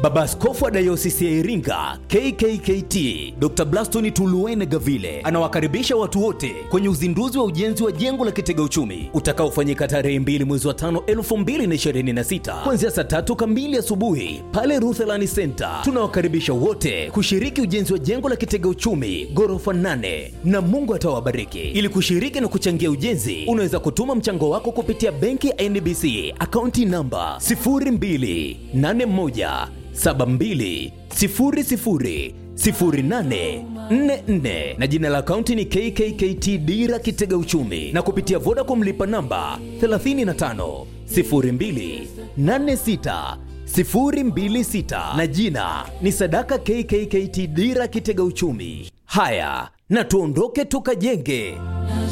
Baba Askofu wa Dayosisi ya Iringa KKKT Dr. Blaston Tuluene Gavile anawakaribisha watu wote kwenye uzinduzi wa ujenzi wa jengo la kitega uchumi utakaofanyika tarehe 2 mwezi wa 5 2026 kuanzia saa tatu kamili asubuhi pale Rutherland Center. Tunawakaribisha wote kushiriki ujenzi wa jengo la kitega uchumi ghorofa 8 na Mungu atawabariki. Ili kushiriki na kuchangia ujenzi, unaweza kutuma mchango wako kupitia benki ya NBC akaunti namba 0281 72 00 0844 na jina la akaunti ni KKKT Dira Kitega Uchumi na kupitia Vodacom lipa namba 35 02 86 026 na jina ni Sadaka KKKT Dira Kitega Uchumi. Haya, na tuondoke tukajenge.